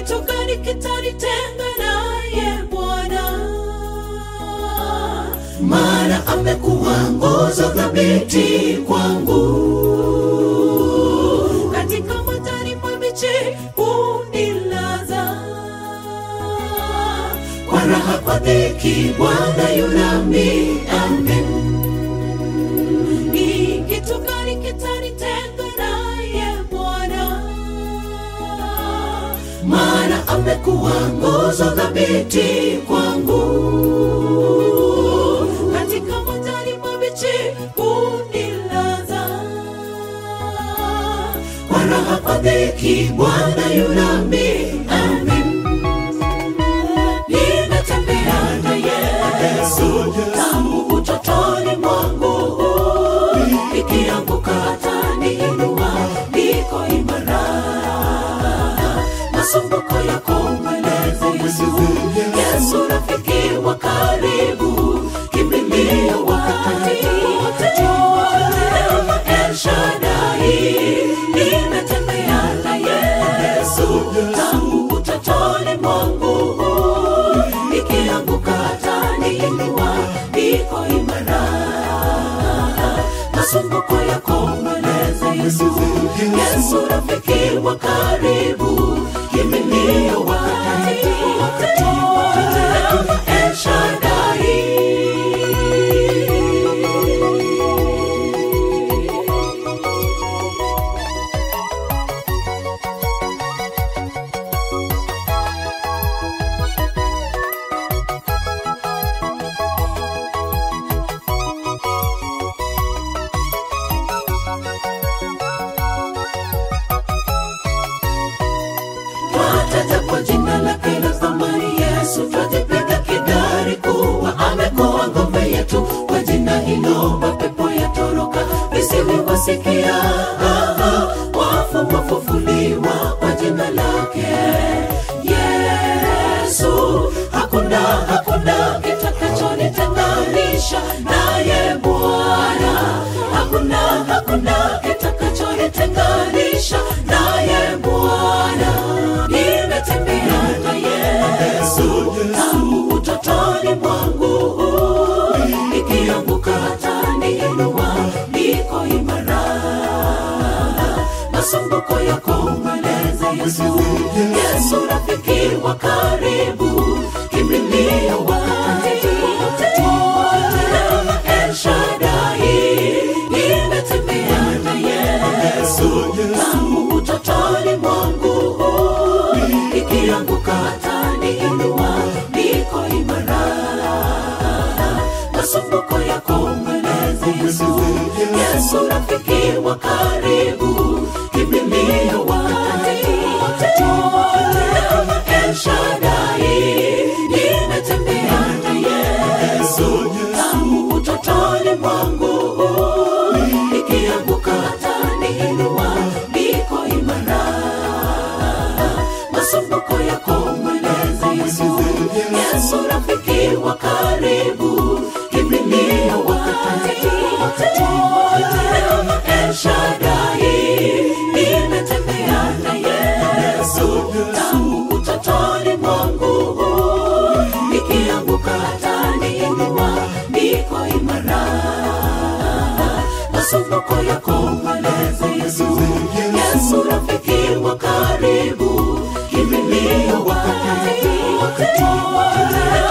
kitu gani kitanitenga naye Bwana? maana amekuwa nguzo thabiti kwangu Katika majani mabichi hunilaza, kwa raha kwa dhiki bwana yunami amen ni kitu gani kitanitenga naye Bwana? maana amekuwa nguzo thabiti kwangu Katika majani mabichi hunilaza, kwa raha kwa dhiki bwana yunami amen nimetembea na Yesu tangu utotoni mwangu, ikianguka ataniinua, niko imara. Masumbuko yako mweleze Yesu, Yesu rafiki wa karibu, kimbilio wakati wote, El Shaddai, nimetembea na Yesu tangu utotoni mwangu, nikianguka ataniinua, niko imara. Masumbuko yako mweleze Yesu, Yesu rafiki wa karibu, kimbilio wakati wote, El Shaddai. twataja kwa jina lake la thamani yesu twajipiga kidari kuwa amekuwa ngome yetu kwa jina hilo mapepo yatoroka visivyowasikia wafu wafufuliwa kwa jina lake yesu hakuna hakuna kitakachonitenganisha naye bwana hakuna hakuna kitakachonitenganisha naye bwana nimetembea na yesu tangu utotoni mwangu ikianguka ataniinua niko imara masumbuko yako mweleze yesu yesu rafiki wa karibu kimbilio wakati wote El Shaddai nimetembea na yesu tangu utotoni mwangu ikianguka ataniinua niko imara masumbuko yako mweleze yesu yesu rafiki wa karibu kimbilio wakati wote El Shaddai nimetembea na yesu tangu utotoni mwangu ikianguka ataniinua niko imara masumbuko yako mweleze yesu yesu rafiki wa karibu kimbilio wakati wote El Shaddai nimetembea na yesu tangu utotoni mwangu nikianguka ataniinua niko imara masumbuko yako mweleze yesu yesu rafiki wa karibu kimbilio wakati wote